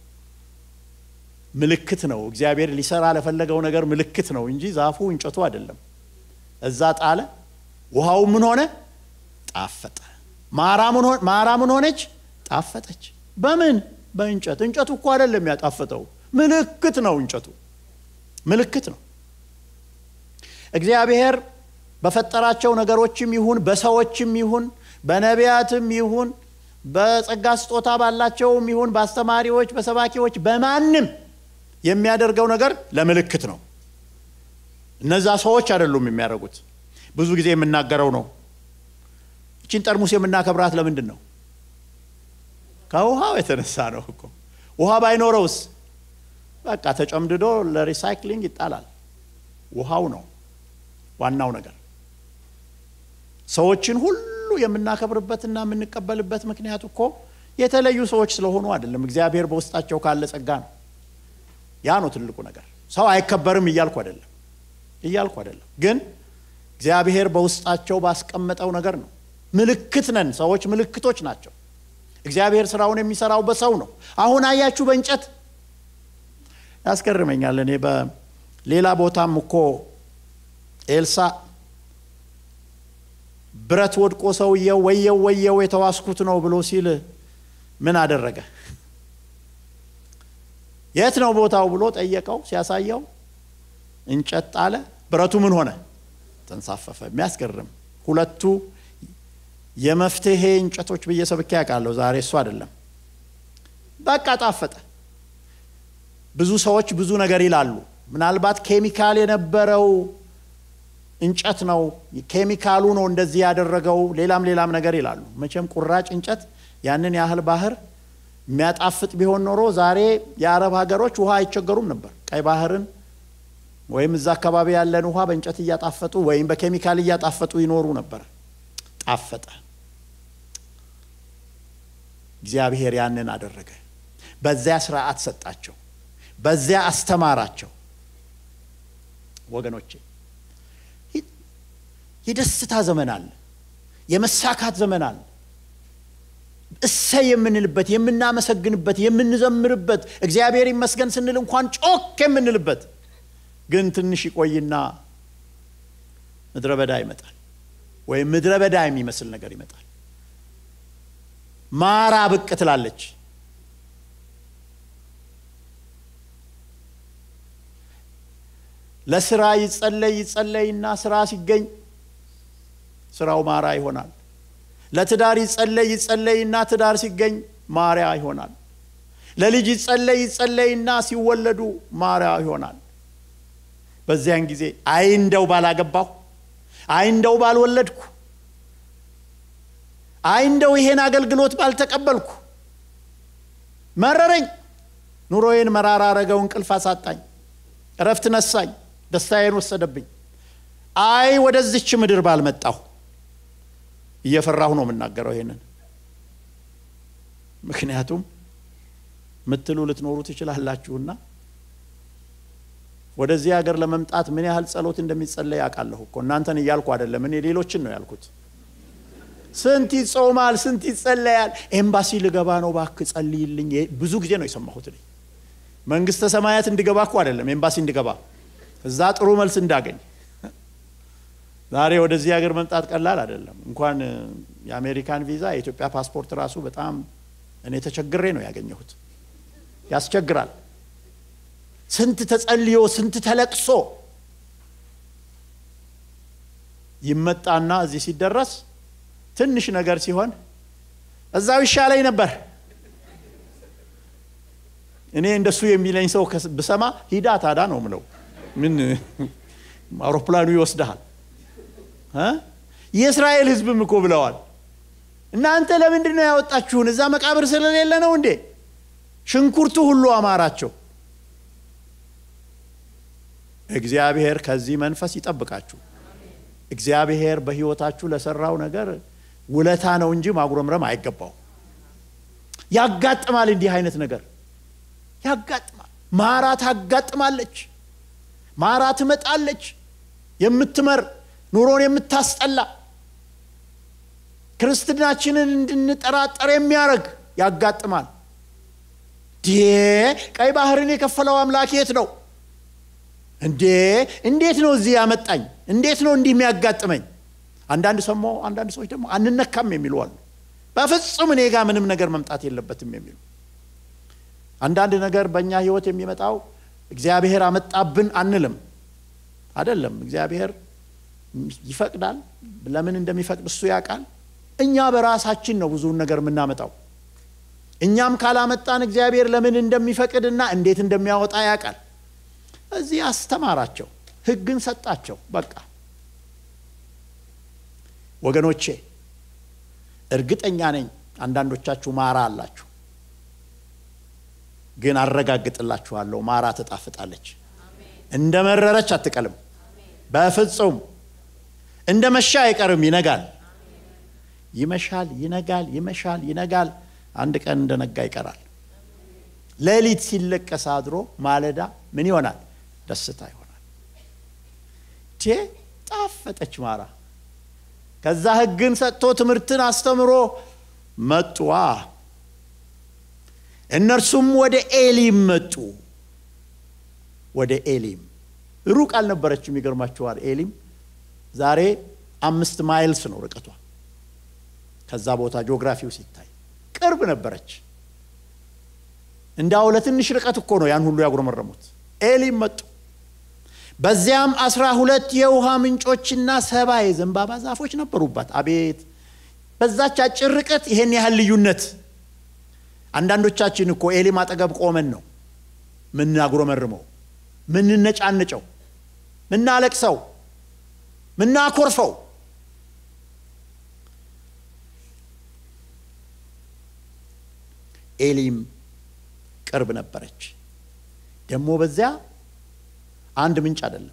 ምልክት ነው እግዚአብሔር ሊሰራ ለፈለገው ነገር ምልክት ነው እንጂ ዛፉ እንጨቱ አይደለም እዛ ጣለ ውሃው ምን ሆነ ጣፈጠ ማራ ምን ሆነች ጣፈጠች በምን በእንጨት እንጨቱ እኮ አይደለም ያጣፈጠው ምልክት ነው እንጨቱ ምልክት ነው እግዚአብሔር በፈጠራቸው ነገሮችም ይሁን በሰዎችም ይሁን በነቢያትም ይሁን በጸጋ ስጦታ ባላቸውም ይሁን በአስተማሪዎች፣ በሰባኪዎች፣ በማንም የሚያደርገው ነገር ለምልክት ነው። እነዛ ሰዎች አይደሉም የሚያደርጉት። ብዙ ጊዜ የምናገረው ነው። እችን ጠርሙስ የምናከብራት ለምንድን ነው? ከውሃው የተነሳ ነው እኮ። ውሃ ባይኖረውስ በቃ ተጨምድዶ ለሪሳይክሊንግ ይጣላል። ውሃው ነው ዋናው ነገር። ሰዎችን ሁሉ የምናከብርበትና የምንቀበልበት ምክንያት እኮ የተለዩ ሰዎች ስለሆኑ አይደለም። እግዚአብሔር በውስጣቸው ካለ ጸጋ ነው። ያ ነው ትልቁ ነገር። ሰው አይከበርም እያልኩ አይደለም እያልኩ አይደለም፣ ግን እግዚአብሔር በውስጣቸው ባስቀመጠው ነገር ነው። ምልክት ነን። ሰዎች ምልክቶች ናቸው። እግዚአብሔር ስራውን የሚሰራው በሰው ነው። አሁን አያችሁ በእንጨት ያስገርመኛል። እኔ በሌላ ቦታም እኮ ኤልሳ ብረት ወድቆ ሰውየው ወየው ወየው የተዋስኩት ነው ብሎ ሲል ምን አደረገ? የት ነው ቦታው ብሎ ጠየቀው። ሲያሳየው እንጨት ጣለ። ብረቱ ምን ሆነ? ተንሳፈፈ። የሚያስገርም ሁለቱ የመፍትሄ እንጨቶች ብዬ ሰብኬ ያውቃለሁ። ዛሬ እሱ አይደለም። በቃ ጣፈጠ። ብዙ ሰዎች ብዙ ነገር ይላሉ። ምናልባት ኬሚካል የነበረው እንጨት ነው፣ ኬሚካሉ ነው እንደዚህ ያደረገው፣ ሌላም ሌላም ነገር ይላሉ። መቼም ቁራጭ እንጨት ያንን ያህል ባህር የሚያጣፍጥ ቢሆን ኖሮ ዛሬ የአረብ ሀገሮች ውሃ አይቸገሩም ነበር። ቀይ ባህርን ወይም እዛ አካባቢ ያለን ውሃ በእንጨት እያጣፈጡ ወይም በኬሚካል እያጣፈጡ ይኖሩ ነበር። ጣፈጠ። እግዚአብሔር ያንን አደረገ። በዚያ ስርዓት ሰጣቸው፣ በዚያ አስተማራቸው። ወገኖቼ የደስታ ዘመን አለ፣ የመሳካት ዘመን አለ። እሰይ የምንልበት፣ የምናመሰግንበት፣ የምንዘምርበት እግዚአብሔር ይመስገን ስንል እንኳን ጮክ የምንልበት ግን ትንሽ ይቆይና ምድረ በዳ ይመጣል፣ ወይም ምድረ በዳ የሚመስል ነገር ይመጣል። ማራ ብቅ ትላለች። ለስራ ይጸለይ ይጸለይና ስራ ሲገኝ ስራው ማራ ይሆናል። ለትዳር ይጸለይ ይጸለይና ትዳር ሲገኝ ማሪያ ይሆናል። ለልጅ ይጸለይ ይጸለይና ሲወለዱ ማሪያ ይሆናል። በዚያን ጊዜ አይ እንደው ባላገባሁ፣ አይ እንደው ባልወለድኩ፣ አይ እንደው ይሄን አገልግሎት ባልተቀበልኩ፣ መረረኝ፣ ኑሮዬን መራራ አረገው፣ እንቅልፍ አሳጣኝ፣ እረፍት ነሳኝ፣ ደስታዬን ወሰደብኝ፣ አይ ወደዚች ምድር ባልመጣሁ እየፈራሁ ነው የምናገረው ይሄንን። ምክንያቱም ምትሉ ልትኖሩ ትችላላችሁና ወደዚህ ሀገር ለመምጣት ምን ያህል ጸሎት እንደሚጸለይ ያውቃለሁ እኮ እናንተን እያልኩ አይደለም፣ እኔ ሌሎችን ነው ያልኩት። ስንት ይጾማል፣ ስንት ይጸለያል። ኤምባሲ ልገባ ነው እባክህ ጸልይልኝ። ብዙ ጊዜ ነው የሰማሁት። እኔ መንግስተ ሰማያት እንድገባ እኮ አይደለም ኤምባሲ እንድገባ፣ እዛ ጥሩ መልስ እንዳገኝ ዛሬ ወደዚህ ሀገር መምጣት ቀላል አይደለም። እንኳን የአሜሪካን ቪዛ የኢትዮጵያ ፓስፖርት ራሱ በጣም እኔ ተቸግሬ ነው ያገኘሁት። ያስቸግራል። ስንት ተጸልዮ ስንት ተለቅሶ ይመጣና እዚህ ሲደረስ ትንሽ ነገር ሲሆን እዛው ይሻለኝ ነበር። እኔ እንደሱ የሚለኝ ሰው ብሰማ ሂዳ ታዳ ነው ምለው። ምን አውሮፕላኑ ይወስድሃል። የእስራኤል ሕዝብም እኮ ብለዋል። እናንተ ለምንድን ነው ያወጣችሁን? እዛ መቃብር ስለሌለ ነው እንዴ? ሽንኩርቱ ሁሉ አማራቸው። እግዚአብሔር ከዚህ መንፈስ ይጠብቃችሁ። እግዚአብሔር በሕይወታችሁ ለሰራው ነገር ውለታ ነው እንጂ ማጉረምረም አይገባው። ያጋጥማል፣ እንዲህ አይነት ነገር ያጋጥማል። ማራ ታጋጥማለች፣ ማራ ትመጣለች፣ የምትመር ኑሮን የምታስጠላ ክርስትናችንን እንድንጠራጠር የሚያደርግ ያጋጥማል። ዴ ቀይ ባህርን የከፈለው አምላክ የት ነው እንዴ? እንዴት ነው እዚህ ያመጣኝ? እንዴት ነው እንዲህ የሚያጋጥመኝ? አንዳንድ ሰሞ አንዳንድ ሰዎች ደግሞ አንነካም የሚሉ አሉ። በፍጹም እኔ ጋር ምንም ነገር መምጣት የለበትም የሚሉ አንዳንድ ነገር በእኛ ህይወት የሚመጣው እግዚአብሔር አመጣብን አንልም። አይደለም እግዚአብሔር ይፈቅዳል። ለምን እንደሚፈቅድ እሱ ያውቃል። እኛ በራሳችን ነው ብዙውን ነገር የምናመጣው። እኛም ካላመጣን እግዚአብሔር ለምን እንደሚፈቅድና እንዴት እንደሚያወጣ ያውቃል። እዚህ አስተማራቸው፣ ሕግን ሰጣቸው። በቃ ወገኖቼ እርግጠኛ ነኝ አንዳንዶቻችሁ ማራ አላችሁ፣ ግን አረጋግጥላችኋለሁ ማራ ትጣፍጣለች። እንደ መረረች አትቀልም። በፍጹም እንደ መሻ አይቀርም፣ ይነጋል። ይመሻል፣ ይነጋል፣ ይመሻል፣ ይነጋል። አንድ ቀን እንደ ነጋ ይቀራል። ሌሊት ሲለቀስ አድሮ ማለዳ ምን ይሆናል? ደስታ ይሆናል። ቴ ጣፈጠች ማራ። ከዛ ሕግን ሰጥቶ ትምህርትን አስተምሮ መጡዋ። እነርሱም ወደ ኤሊም መጡ። ወደ ኤሊም ሩቅ አልነበረችም። ይገርማችኋል። ኤሊም ዛሬ አምስት ማይልስ ነው ርቀቷ። ከዛ ቦታ ጂኦግራፊው ሲታይ ቅርብ ነበረች። እንዳው ለትንሽ ርቀት እኮ ነው ያን ሁሉ ያጉረመረሙት። ኤሊም መጡ። በዚያም አስራ ሁለት የውሃ ምንጮችና ሰባ የዘንባባ ዛፎች ነበሩባት። አቤት በዛች አጭር ርቀት ይሄን ያህል ልዩነት! አንዳንዶቻችን እኮ ኤሊም አጠገብ ቆመን ነው ምናጉረመርመው፣ ምንነጫንጨው፣ ምናለቅሰው፣ ምናኮርፈው። ኤሊም ቅርብ ነበረች። ደግሞ በዚያ አንድ ምንጭ አይደለም፣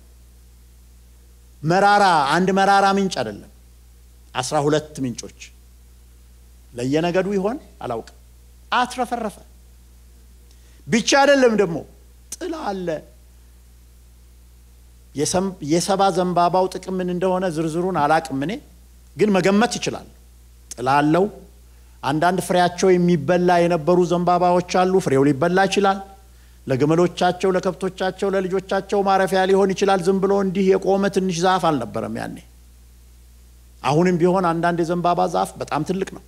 መራራ አንድ መራራ ምንጭ አይደለም፣ አስራ ሁለት ምንጮች ለየነገዱ ይሆን አላውቅም። አትረፈረፈ ብቻ አይደለም ደግሞ ጥላ አለ። የሰባ ዘንባባው ጥቅም ምን እንደሆነ ዝርዝሩን አላቅም እኔ ግን መገመት ይችላል። ጥላ አለው። አንዳንድ ፍሬያቸው የሚበላ የነበሩ ዘንባባዎች አሉ። ፍሬው ሊበላ ይችላል። ለግመሎቻቸው፣ ለከብቶቻቸው፣ ለልጆቻቸው ማረፊያ ሊሆን ይችላል። ዝም ብሎ እንዲህ የቆመ ትንሽ ዛፍ አልነበረም ያኔ። አሁንም ቢሆን አንዳንድ የዘንባባ ዛፍ በጣም ትልቅ ነው።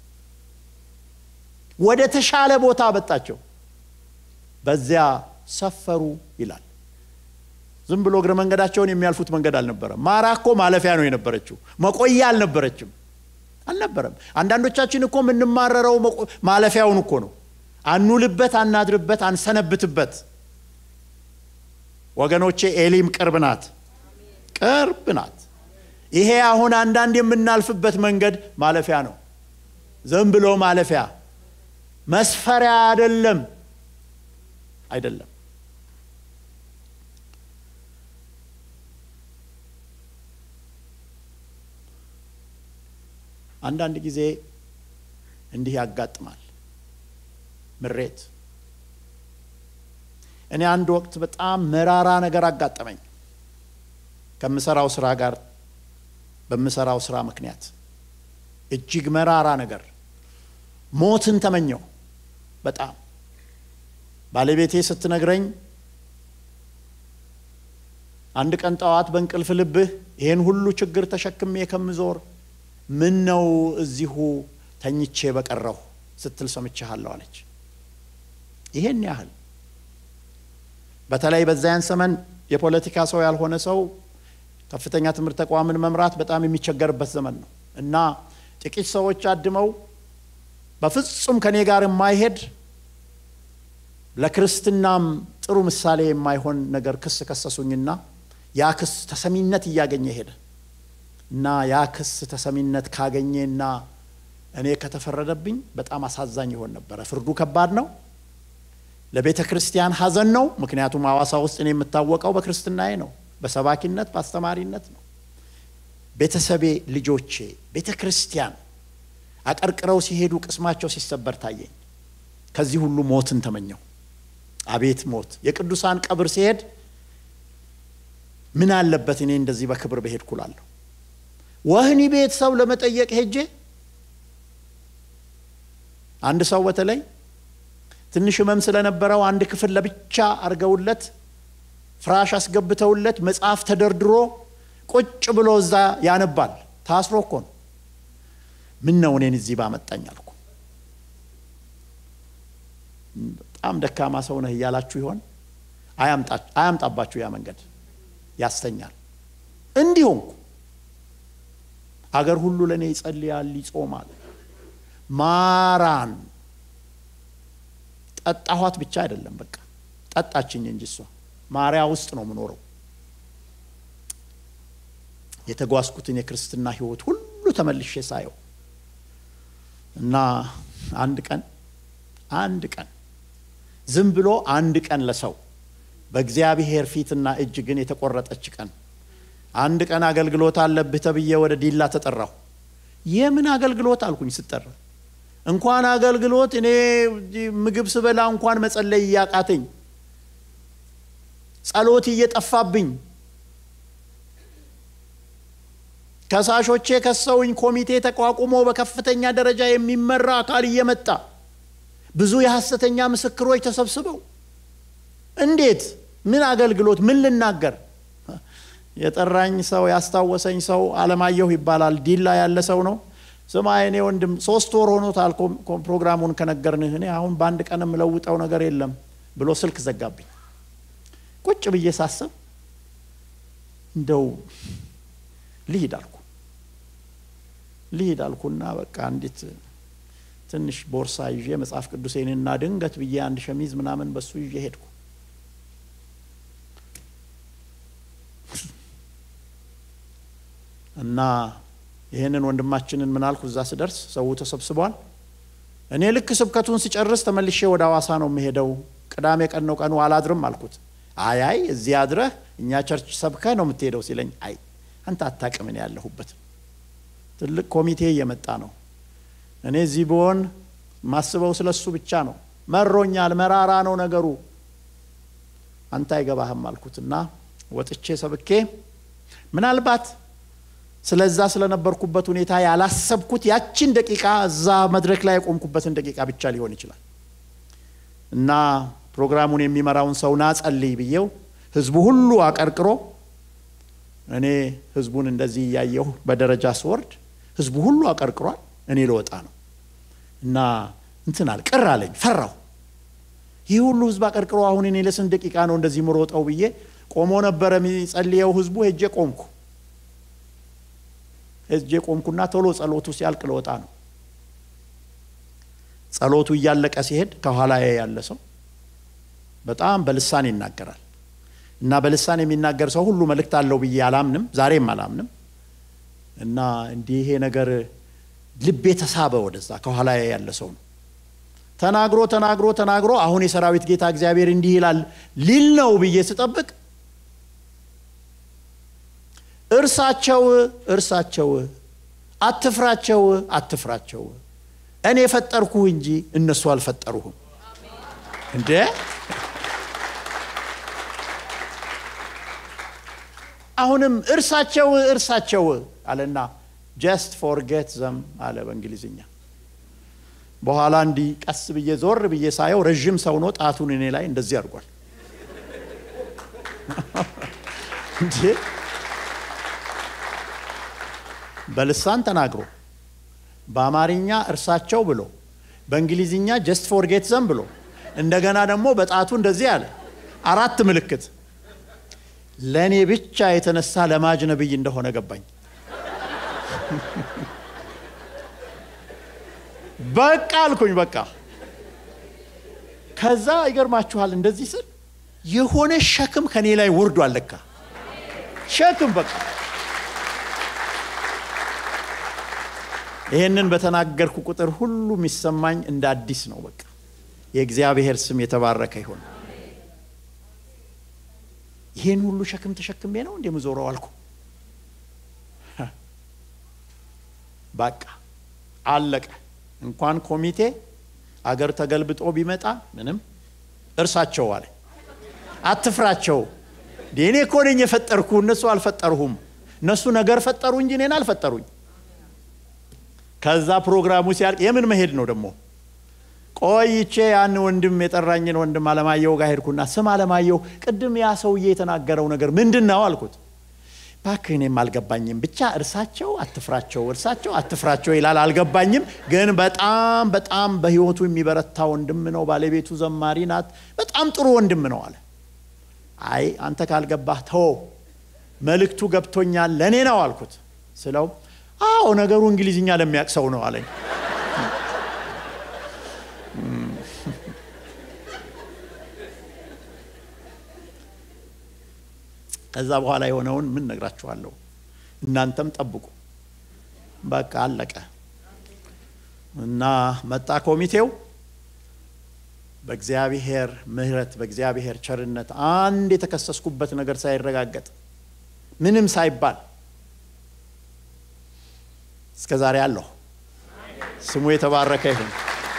ወደ ተሻለ ቦታ አበጣቸው። በዚያ ሰፈሩ ይላል። ዝም ብሎ እግረ መንገዳቸውን የሚያልፉት መንገድ አልነበረም። ማራ እኮ ማለፊያ ነው የነበረችው፣ መቆያ አልነበረችም አልነበረም። አንዳንዶቻችን እኮ የምንማረረው ማለፊያውን እኮ ነው። አንውልበት፣ አናድርበት፣ አንሰነብትበት። ወገኖቼ ኤሊም ቅርብ ናት፣ ቅርብ ናት። ይሄ አሁን አንዳንድ የምናልፍበት መንገድ ማለፊያ ነው። ዝም ብሎ ማለፊያ መስፈሪያ አይደለም፣ አይደለም። አንዳንድ ጊዜ እንዲህ ያጋጥማል። ምሬት። እኔ አንድ ወቅት በጣም መራራ ነገር አጋጠመኝ ከምሰራው ስራ ጋር በምሰራው ስራ ምክንያት እጅግ መራራ ነገር፣ ሞትን ተመኘው። በጣም ባለቤቴ ስትነግረኝ አንድ ቀን ጠዋት በእንቅልፍ ልብህ ይህን ሁሉ ችግር ተሸክሜ ከምዞር ምን ነው እዚሁ ተኝቼ በቀረሁ ስትል ሰምቼሃለሁ አለች። ይሄን ያህል በተለይ በዚያን ዘመን የፖለቲካ ሰው ያልሆነ ሰው ከፍተኛ ትምህርት ተቋምን መምራት በጣም የሚቸገርበት ዘመን ነው እና ጥቂት ሰዎች አድመው በፍጹም ከኔ ጋር የማይሄድ ለክርስትናም ጥሩ ምሳሌ የማይሆን ነገር ክስ ከሰሱኝና ያ ክስ ተሰሚነት እያገኘ ሄደ እና ያ ክስ ተሰሚነት ካገኘና እኔ ከተፈረደብኝ በጣም አሳዛኝ ይሆን ነበረ። ፍርዱ ከባድ ነው። ለቤተ ክርስቲያን ሐዘን ነው። ምክንያቱም ሐዋሳ ውስጥ እኔ የምታወቀው በክርስትናዬ ነው፣ በሰባኪነት በአስተማሪነት ነው። ቤተሰቤ፣ ልጆቼ፣ ቤተ ክርስቲያን አቀርቅረው ሲሄዱ ቅስማቸው ሲሰበር ታየኝ። ከዚህ ሁሉ ሞትን ተመኘው። አቤት ሞት! የቅዱሳን ቀብር ሲሄድ ምን አለበት እኔ እንደዚህ በክብር በሄድኩ እላለሁ። ወህኒ ቤት ሰው ለመጠየቅ ሄጄ አንድ ሰው በተለይ ትንሽ ህመም ስለነበረው አንድ ክፍል ለብቻ አድርገውለት ፍራሽ አስገብተውለት መጽሐፍ ተደርድሮ ቁጭ ብሎ እዛ ያነባል። ታስሮ እኮ ነው። ምን ነው እኔን እዚህ ባመጣኝ አልኩ። በጣም ደካማ ሰው ነህ እያላችሁ ይሆን? አያምጣባችሁ። ያ መንገድ ያስተኛል። እንዲሁ አገር ሁሉ ለእኔ ይጸልያል፣ ይጾማል። ማራን ጠጣኋት ብቻ አይደለም፣ በቃ ጠጣችኝ እንጂ እሷ ማሪያ ውስጥ ነው የምኖረው። የተጓዝኩትን የክርስትና ሕይወት ሁሉ ተመልሼ ሳየው እና አንድ ቀን አንድ ቀን ዝም ብሎ አንድ ቀን ለሰው በእግዚአብሔር ፊትና እጅ ግን የተቆረጠች ቀን አንድ ቀን አገልግሎት አለብህ ተብዬ ወደ ዲላ ተጠራሁ። የምን አገልግሎት አልኩኝ ስጠራ። እንኳን አገልግሎት እኔ ምግብ ስበላ እንኳን መጸለይ እያቃተኝ ጸሎት እየጠፋብኝ ከሳሾቼ ከሰውኝ ኮሚቴ ተቋቁሞ በከፍተኛ ደረጃ የሚመራ አካል እየመጣ ብዙ የሐሰተኛ ምስክሮች ተሰብስበው እንዴት ምን አገልግሎት ምን ልናገር? የጠራኝ ሰው ያስታወሰኝ ሰው አለማየሁ ይባላል። ዲላ ያለ ሰው ነው። ስማ የኔ ወንድም ሶስት ወር ሆኖታል ፕሮግራሙን ከነገርንህ፣ እኔ አሁን በአንድ ቀን የምለውጠው ነገር የለም ብሎ ስልክ ዘጋብኝ። ቁጭ ብዬ ሳስብ እንደው ልሂድ አልኩ ልሂድ አልኩና በቃ እንዴት ትንሽ ቦርሳ ይዤ መጽሐፍ ቅዱሴንና ድንገት ብዬ አንድ ሸሚዝ ምናምን በሱ ይዤ ሄድኩ። እና ይህንን ወንድማችንን ምን አልኩ፣ እዛ ስደርስ ሰው ተሰብስቧል። እኔ ልክ ስብከቱን ስጨርስ ተመልሼ ወደ ሐዋሳ ነው የምሄደው። ቅዳሜ ቀን ነው ቀኑ፣ አላድርም አልኩት። አይ አይ እዚህ አድረህ እኛ ቸርች ሰብከህ ነው የምትሄደው ሲለኝ፣ አይ አንተ አታውቅም እኔ ያለሁበት ትልቅ ኮሚቴ እየመጣ ነው። እኔ እዚህ ብሆን ማስበው ስለ እሱ ብቻ ነው። መሮኛል፣ መራራ ነው ነገሩ። አንተ አይገባህም አልኩትና ወጥቼ ሰብኬ ምናልባት ስለዛ ስለነበርኩበት ሁኔታ ያላሰብኩት ያችን ደቂቃ እዛ መድረክ ላይ የቆምኩበትን ደቂቃ ብቻ ሊሆን ይችላል እና ፕሮግራሙን የሚመራውን ሰው ና ጸልይ ብዬው ህዝቡ ሁሉ አቀርቅሮ እኔ ህዝቡን እንደዚህ እያየሁ በደረጃ ስወርድ ህዝቡ ሁሉ አቀርቅሯል። እኔ ልወጣ ነው እና እንትናል ቅር አለኝ፣ ፈራሁ። ይህ ሁሉ ህዝብ አቀርቅሮ አሁን እኔ ለስንት ደቂቃ ነው እንደዚህ ምሮጠው ብዬ ቆሞ ነበረ የሚጸልየው ህዝቡ። ሄጄ ቆምኩ። ሄጄ ቆምኩና ቶሎ ጸሎቱ ሲያልቅ ልወጣ ነው። ጸሎቱ እያለቀ ሲሄድ ከኋላ ያለ ሰው በጣም በልሳን ይናገራል እና በልሳን የሚናገር ሰው ሁሉ መልእክት አለው ብዬ አላምንም፣ ዛሬም አላምንም። እና እንዲህ ይሄ ነገር ልቤ ተሳበ ወደዛ ከኋላ ያለ ሰው ነው። ተናግሮ ተናግሮ ተናግሮ አሁን የሰራዊት ጌታ እግዚአብሔር እንዲህ ይላል ሊል ነው ብዬ ስጠብቅ እርሳቸው እርሳቸው አትፍራቸው አትፍራቸው እኔ የፈጠርኩህ እንጂ እነሱ አልፈጠሩህም። እንዴ አሁንም እርሳቸው እርሳቸው አለና ጀስት ፎርጌት ዘም አለ በእንግሊዝኛ። በኋላ እንዲህ ቀስ ብዬ ዞር ብዬ ሳየው ረዥም ሰው ነው። ጣቱን እኔ ላይ እንደዚህ አድርጓል። እንዴ በልሳን ተናግሮ በአማርኛ እርሳቸው ብሎ በእንግሊዝኛ ጀስት ፎርጌት ዘም ብሎ እንደገና ደግሞ በጣቱ እንደዚህ አለ። አራት ምልክት ለእኔ ብቻ የተነሳ ለማጅ ነብይ እንደሆነ ገባኝ። በቃ አልኩኝ። በቃ ከዛ ይገርማችኋል፣ እንደዚህ ስል የሆነ ሸክም ከኔ ላይ ወርዷል። ለካ ሸክም በቃ ይህንን በተናገርኩ ቁጥር ሁሉ የሚሰማኝ እንደ አዲስ ነው። በቃ የእግዚአብሔር ስም የተባረከ ይሆን። ይህን ሁሉ ሸክም ተሸክሜ ነው እንደምዞረው አልኩ። በቃ አለቀ። እንኳን ኮሚቴ አገር ተገልብጦ ቢመጣ ምንም እርሳቸው አለ። አትፍራቸው። እኔ እኮ ነኝ የፈጠርኩ፣ እነሱ አልፈጠርሁም። እነሱ ነገር ፈጠሩ እንጂ እኔን አልፈጠሩኝ። ከዛ ፕሮግራሙ ሲያልቅ የምን መሄድ ነው ደግሞ ቆይቼ ያን ወንድም የጠራኝን ወንድም አለማየሁ ጋር ሄድኩና ስም አለማየሁ ቅድም ያ ሰውዬ የተናገረው ነገር ምንድን ነው አልኩት እባክህ እኔም አልገባኝም ብቻ እርሳቸው አትፍራቸው እርሳቸው አትፍራቸው ይላል አልገባኝም ግን በጣም በጣም በህይወቱ የሚበረታ ወንድም ነው ባለቤቱ ዘማሪ ናት በጣም ጥሩ ወንድም ነው አለ አይ አንተ ካልገባህ ተወው መልእክቱ ገብቶኛል ለእኔ ነው አልኩት ስለው አዎ ነገሩ እንግሊዝኛ ለሚያውቅ ሰው ነው አለኝ። ከዛ በኋላ የሆነውን ምን ነግራችኋለሁ። እናንተም ጠብቁ። በቃ አለቀ እና መጣ ኮሚቴው። በእግዚአብሔር ምሕረት በእግዚአብሔር ቸርነት አንድ የተከሰስኩበት ነገር ሳይረጋገጥ ምንም ሳይባል እስከ ዛሬ አለሁ። ስሙ የተባረከ ይሁን።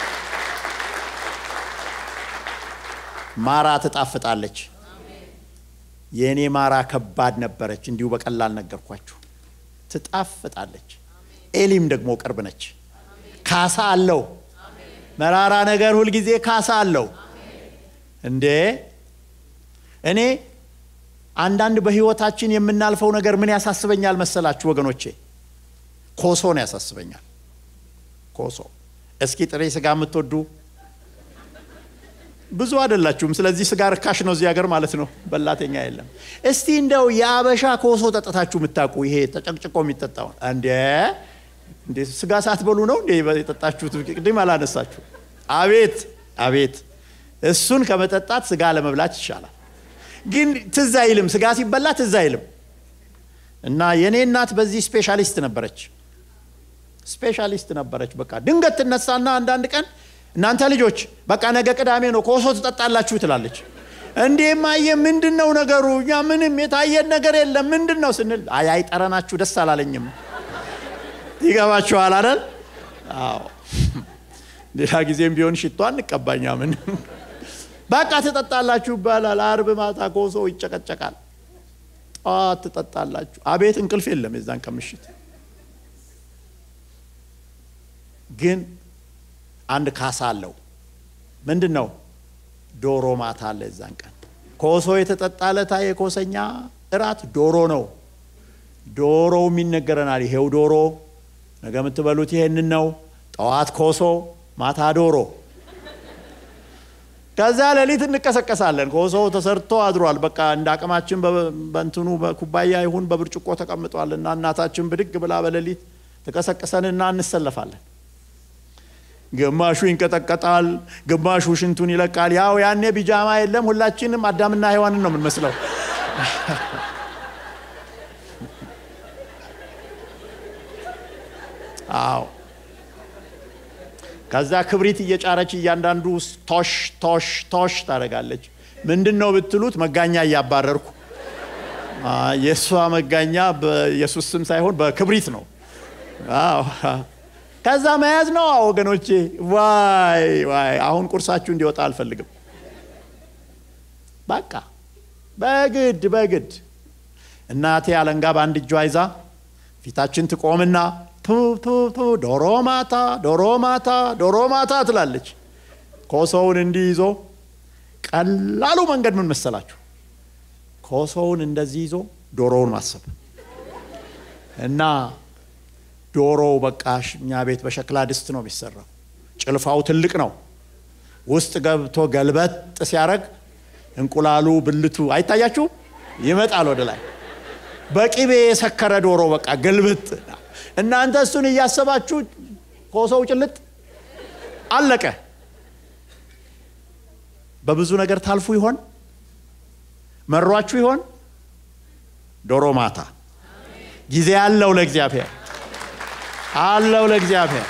ማራ ትጣፍጣለች። የእኔ ማራ ከባድ ነበረች፣ እንዲሁ በቀላል ነገርኳችሁ። ትጣፍጣለች። ኤሊም ደግሞ ቅርብ ነች። ካሳ አለው። መራራ ነገር ሁልጊዜ ካሳ አለው። እንዴ እኔ አንዳንድ በህይወታችን የምናልፈው ነገር ምን ያሳስበኛል መሰላችሁ ወገኖቼ? ኮሶ ነው ያሳስበኛል። ኮሶ። እስኪ ጥሬ ስጋ የምትወዱ ብዙ አይደላችሁም። ስለዚህ ስጋ ርካሽ ነው እዚህ ሀገር ማለት ነው። በላተኛ የለም። እስቲ እንደው የአበሻ ኮሶ ጠጥታችሁ የምታውቁ ይሄ ተጨቅጭቆ የሚጠጣውን እንዴ እንዴ ስጋ ሳትበሉ ነው እንዴ የጠጣችሁት? ቅድም አላነሳችሁ። አቤት አቤት! እሱን ከመጠጣት ስጋ ለመብላት ይሻላል። ግን ትዝ አይልም፣ ስጋ ሲበላ ትዝ አይልም። እና የእኔ እናት በዚህ ስፔሻሊስት ነበረች፣ ስፔሻሊስት ነበረች። በቃ ድንገት ትነሳና አንዳንድ ቀን እናንተ ልጆች በቃ ነገ ቅዳሜ ነው ኮሶ ትጠጣላችሁ ትላለች። እንዴ ማየ ምንድን ነው ነገሩ? እኛ ምንም የታየን ነገር የለም ምንድን ነው ስንል አይ አይ ጠረናችሁ ደስ አላለኝም ይገባችኋል አይደል? አዎ። ሌላ ጊዜም ቢሆን ሽቶ አንቀባኛ ምን በቃ ትጠጣላችሁ ይባላል። አርብ ማታ ኮሶ ይጨቀጨቃል። ጠዋት ትጠጣላችሁ። አቤት እንቅልፍ የለም የዛን ከምሽት ግን አንድ ካሳ አለው። ምንድን ነው? ዶሮ ማታ አለ የዛን ቀን ኮሶ የተጠጣ ለታ የኮሰኛ እራት ዶሮ ነው። ዶሮውም ይነገረናል። ይሄው ዶሮ ነገ የምትበሉት ይሄንን ነው። ጠዋት ኮሶ፣ ማታ ዶሮ። ከዛ ሌሊት እንቀሰቀሳለን። ኮሶ ተሰርቶ አድሯል። በቃ እንደ አቅማችን በእንትኑ በኩባያ ይሁን በብርጭቆ ተቀምጧል እና እናታችን ብድግ ብላ በሌሊት ተቀሰቅሰንና እንሰለፋለን። ግማሹ ይንቀጠቀጣል፣ ግማሹ ሽንቱን ይለቃል። ያው ያኔ ቢጃማ የለም። ሁላችንም አዳምና ሔዋንን ነው የምንመስለው። አዎ ከዛ ክብሪት እየጫረች እያንዳንዱ ቶሽ ቶሽ ቶሽ ታደርጋለች። ምንድን ነው ብትሉት መጋኛ እያባረርኩ የእሷ መጋኛ በኢየሱስ ስም ሳይሆን በክብሪት ነው። አዎ ከዛ መያዝ ነው ወገኖቼ። ዋይ ዋይ! አሁን ቁርሳችሁ እንዲወጣ አልፈልግም። በቃ በግድ በግድ እናቴ አለንጋ በአንድ እጇ ይዛ ፊታችን ትቆምና ቱ ቱ ቱ ዶሮ ማታ ዶሮ ማታ ዶሮ ማታ ትላለች። ኮሶውን እንዲህ ይዞ ቀላሉ መንገድ ምን መሰላችሁ? ኮሶውን እንደዚህ ይዞ ዶሮውን ማሰብ እና ዶሮው በቃ እኛ ቤት በሸክላ ድስት ነው የሚሰራው። ጭልፋው ትልቅ ነው። ውስጥ ገብቶ ገልበጥ ሲያደርግ እንቁላሉ ብልቱ አይታያችሁ ይመጣል ወደ ላይ። በቂቤ የሰከረ ዶሮ በቃ ገልብጥ። እናንተ እሱን እያሰባችሁ ኮሶው ጭልጥ አለቀ። በብዙ ነገር ታልፉ ይሆን? መሯችሁ ይሆን? ዶሮ ማታ ጊዜ አለው ለእግዚአብሔር አለው ለእግዚአብሔር።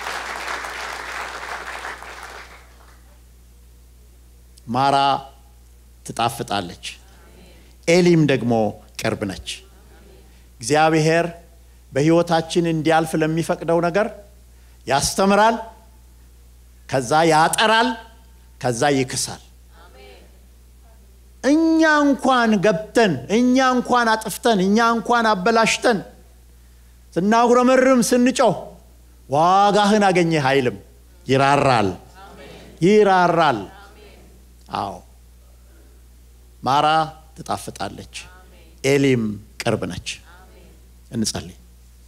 ማራ ትጣፍጣለች፣ ኤሊም ደግሞ ቅርብ ነች። እግዚአብሔር በሕይወታችን እንዲያልፍ ለሚፈቅደው ነገር ያስተምራል፣ ከዛ ያጠራል፣ ከዛ ይክሳል። እኛ እንኳን ገብተን እኛ እንኳን አጥፍተን እኛ እንኳን አበላሽተን ስናጉረመርም ስንጮህ ዋጋህን አገኘህ አይልም። ይራራል ይራራል። አዎ ማራ ትጣፍጣለች፣ ኤሊም ቅርብ ነች። እንጸልይ።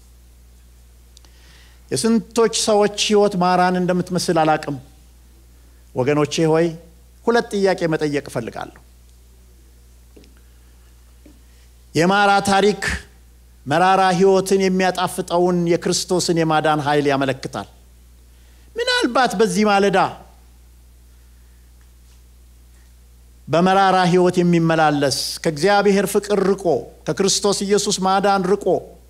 የስንቶች ሰዎች ህይወት ማራን እንደምትመስል አላቅም። ወገኖቼ ሆይ ሁለት ጥያቄ መጠየቅ እፈልጋለሁ። የማራ ታሪክ መራራ ሕይወትን የሚያጣፍጠውን የክርስቶስን የማዳን ኃይል ያመለክታል። ምናልባት በዚህ ማለዳ በመራራ ሕይወት የሚመላለስ ከእግዚአብሔር ፍቅር ርቆ ከክርስቶስ ኢየሱስ ማዳን ርቆ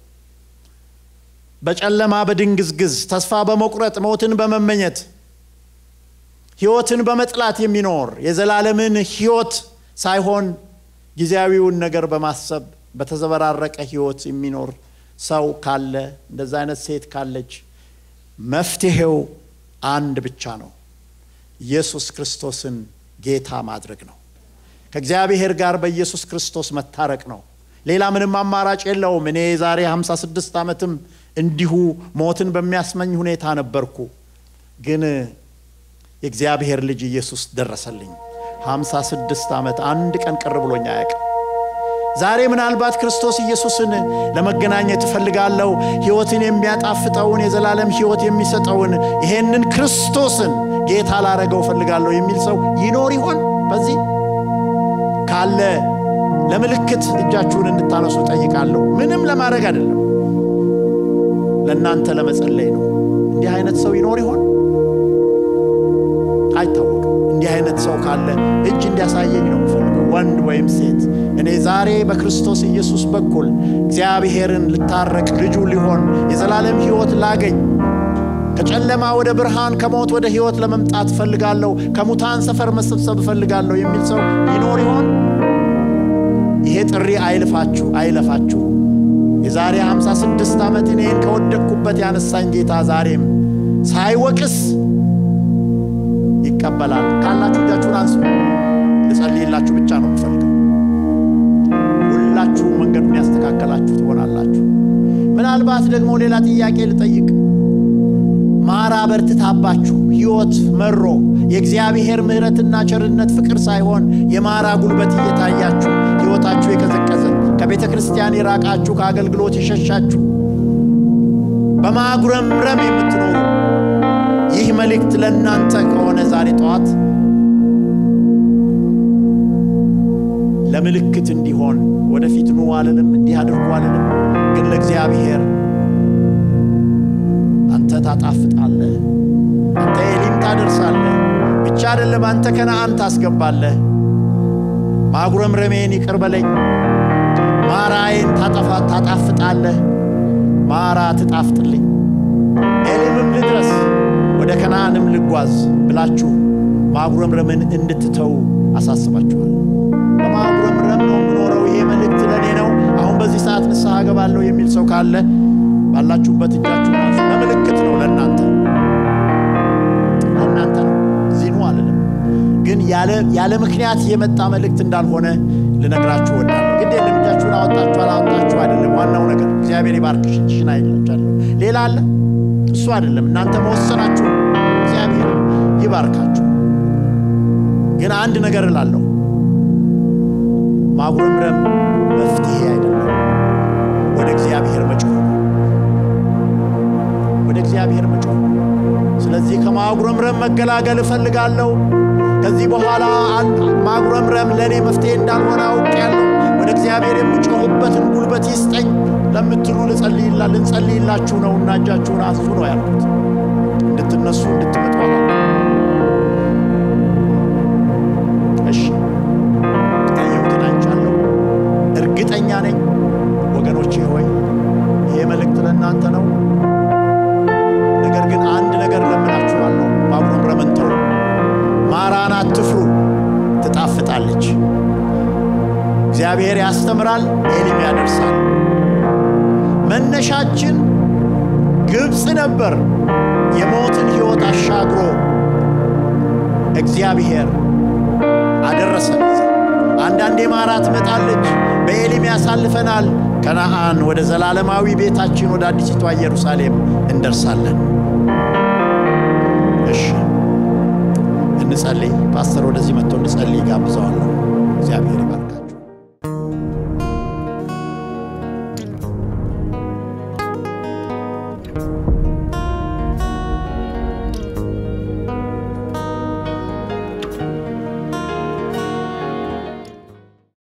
በጨለማ በድንግዝግዝ ተስፋ በመቁረጥ ሞትን በመመኘት ሕይወትን በመጥላት የሚኖር የዘላለምን ሕይወት ሳይሆን ጊዜያዊውን ነገር በማሰብ በተዘበራረቀ ሕይወት የሚኖር ሰው ካለ እንደዛ አይነት ሴት ካለች መፍትሄው አንድ ብቻ ነው። ኢየሱስ ክርስቶስን ጌታ ማድረግ ነው። ከእግዚአብሔር ጋር በኢየሱስ ክርስቶስ መታረቅ ነው። ሌላ ምንም አማራጭ የለውም። እኔ የዛሬ 56 ዓመትም እንዲሁ ሞትን በሚያስመኝ ሁኔታ ነበርኩ። ግን የእግዚአብሔር ልጅ ኢየሱስ ደረሰልኝ። 56 ዓመት አንድ ቀን ቅር ብሎኝ አያውቅም። ዛሬ ምናልባት ክርስቶስ ኢየሱስን ለመገናኘት እፈልጋለሁ፣ ሕይወትን የሚያጣፍጠውን የዘላለም ሕይወት የሚሰጠውን ይሄንን ክርስቶስን ጌታ ላረገው እፈልጋለሁ የሚል ሰው ይኖር ይሆን? በዚህ ካለ ለምልክት እጃችሁን እንድታነሱ ጠይቃለሁ። ምንም ለማድረግ አይደለም፣ ለእናንተ ለመጸለይ ነው። እንዲህ አይነት ሰው ይኖር ይሆን? አይታወቅም። እንዲህ አይነት ሰው ካለ እጅ እንዲያሳየኝ ነው የምፈልገው፣ ወንድ ወይም ሴት። እኔ ዛሬ በክርስቶስ ኢየሱስ በኩል እግዚአብሔርን ልታረቅ ልጁ ሊሆን የዘላለም ሕይወት ላገኝ ከጨለማ ወደ ብርሃን ከሞት ወደ ሕይወት ለመምጣት እፈልጋለሁ፣ ከሙታን ሰፈር መሰብሰብ እፈልጋለሁ የሚል ሰው ይኖር ይሆን? ይሄ ጥሪ አይልፋችሁ አይለፋችሁ። የዛሬ 56 ዓመት እኔን ከወደቅኩበት ያነሳኝ ጌታ ዛሬም ሳይወቅስ ይቀበላል። ካላችሁ እጃችሁን አንሱ። ልጸልይላችሁ ብቻ ነው የምፈልገው። ሁላችሁም መንገዱን ያስተካከላችሁ ትሆናላችሁ። ምናልባት ደግሞ ሌላ ጥያቄ ልጠይቅ። ማራ በርትታባችሁ ሕይወት መሮ የእግዚአብሔር ምሕረትና ቸርነት ፍቅር ሳይሆን የማራ ጉልበት እየታያችሁ ሕይወታችሁ የቀዘቀዘ ከቤተ ክርስቲያን የራቃችሁ ከአገልግሎት የሸሻችሁ በማጉረምረም የምትኖሩ ይህ መልእክት ለእናንተ ከሆነ ዛሬ ጠዋት ለምልክት እንዲሆን ወደፊት ኑ አልልም፣ እንዲህ አድርጉ አልልም። ግን ለእግዚአብሔር አንተ ታጣፍጣለህ፣ አንተ ኤሊም ታደርሳለህ። ብቻ አይደለም አንተ ከነአን ታስገባለህ። ማጉረምረሜን ይቅር በለኝ፣ ማራዬን ታጣፍጣለህ፣ ማራ ትጣፍጥልኝ፣ ኤሊምም ልድረስ ወደ ከነአንም ልጓዝ ብላችሁ ማጉረምረምን እንድትተው አሳስባችኋል። በማጉረምረም ነው የምኖረው፣ ይሄ መልእክት ለእኔ ነው፣ አሁን በዚህ ሰዓት ንስሐ እገባለሁ የሚል ሰው ካለ ባላችሁበት እጃችሁን አንሱ። ለምልክት ነው፣ ለእናንተ ለእናንተ ነው። እዚህ ኑ አልልም፣ ግን ያለ ምክንያት የመጣ መልእክት እንዳልሆነ ልነግራችሁ እወዳለሁ። ግድ የለም እጃችሁን አወጣችሁ አላወጣችሁ አይደለም ዋናው ነገር። እግዚአብሔር ይባርክሽ እጅሽን አይላችኋለሁ። ሌላ አለ እሱ አይደለም። እናንተ መወሰናችሁ እግዚአብሔር ይባርካችሁ። ግን አንድ ነገር እላለሁ፣ ማጉረምረም መፍትሄ አይደለም። ወደ እግዚአብሔር መጮህ ነው። ወደ እግዚአብሔር መጮህ ነው። ስለዚህ ከማጉረምረም መገላገል እፈልጋለሁ። ከዚህ በኋላ ማጉረምረም ለእኔ መፍትሄ እንዳልሆነ አውቄያለሁ። ወደ እግዚአብሔር የምጮህበትን ጉልበት ይስጠኝ ለምትሉ ልንጸልይላችሁ ነው እና እጃችሁን አንሱ ነው ያልኩት። እንድትነሱ እንድትመጡ እሺ፣ ያየሁትን አይቻለሁ። እርግጠኛ ነኝ ወገኖቼ ሆይ ይሄ መልእክት ለእናንተ ነው። ነገር ግን አንድ ነገር ለምናችኋለሁ፣ ማጉረምረምን ተው። ማራን አትፍሩ፣ ትጣፍጣለች። እግዚአብሔር ያስተምራል፣ ኤሊም ያደርሳል። መነሻችን ግብፅ ነበር። የሞትን ሕይወት አሻግሮ እግዚአብሔር አደረሰን። አንዳንዴ ማራ ትመጣለች፣ በኤሊም ያሳልፈናል። ከነአን ወደ ዘላለማዊ ቤታችን ወደ አዲሲቷ ኢየሩሳሌም እንደርሳለን። እሺ እንጸልይ። ፓስተር ወደዚህ መጥቶ እንድጸልይ ጋብዘዋለሁ። እግዚአብሔር ይባርካል።